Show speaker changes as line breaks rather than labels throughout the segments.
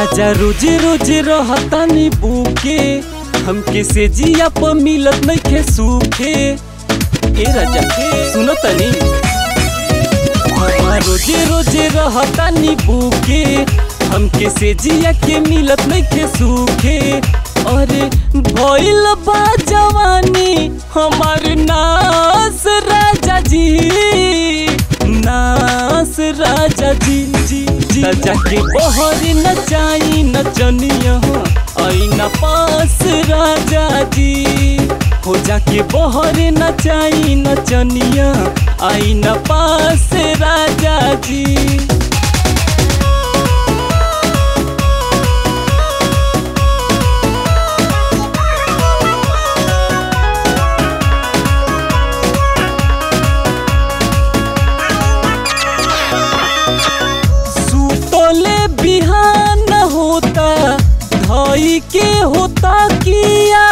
राजा रोजे रोजे रहतानी बुके हमके से जिया प मिलत नइखे सूखे ए राजा सुनो तनी हवा रोजे रोजे रहतानी बुके हमके से जिया के मिलत नइखे सूखे अरे भइल बा जवानी हमार नास राजा जी नास राजा जी जी जी राजा के बहर नचाई नचनिया आई न पास राजा जी हो जाके बहर नचाई नचनिया आई न पास राजा जी सुतले बिहान होता धई के होता किया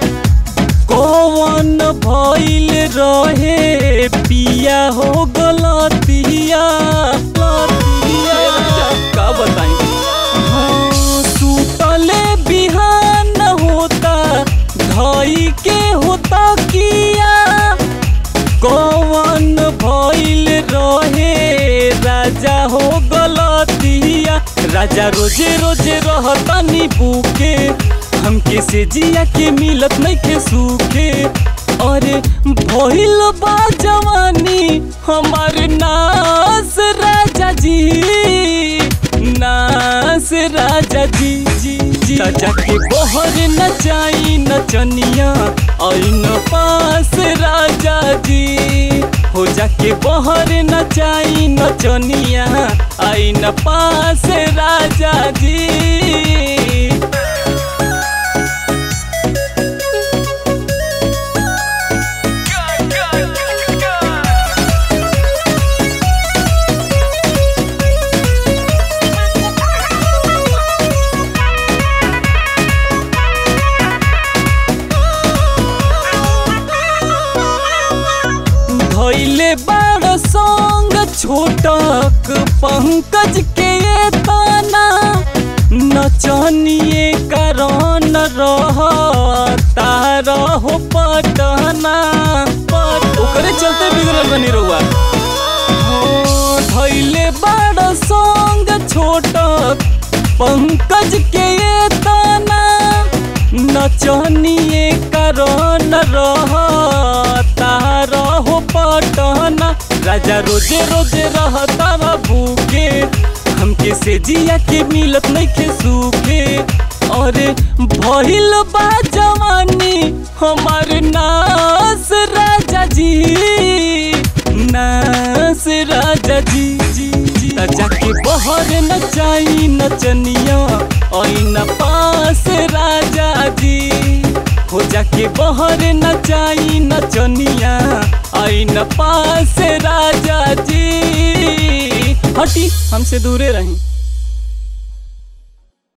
कौन भइल रहे पिया हो गलतिया गलतिया का बताई हाँ, सुतले बिहान होता धई के होता किया कौन भइल रहे राजा हो गलतिया राजा रोजे रोजे रहतनी बुके हमके से जिया के मिलत नइखे सूखे अरे भइल बा जवानी हमार नास राजा जी नास राजा जी जी जी राजा के बहर नचाई नचनिया ऐन पास राजा जी हो जाके बहर नचाई नचनिया ऐन पास राजा जी धैले बड़ संग छोटक पंकज के ये ताना नचनिए कारण रह तारा हो पटना पट ओकरे चलते बिगड़ल बनी रहुआ धैले बड़ संग छोटक पंकज के ये ताना नचनिए कारण रह तारा हो पटना राजा रोजे रोजे रहता भूखे हमके से जिया के मिलत नइखे सूखे अरे भइल बा जवानी हमार नास राजा जी नास राजा जी जी जी राजा के बहर नचाई नचनिया ऐन पास राजा जी हो जाके बहर नचाई नचनिया ऐन पास राजा जी हटी हमसे दूरे रही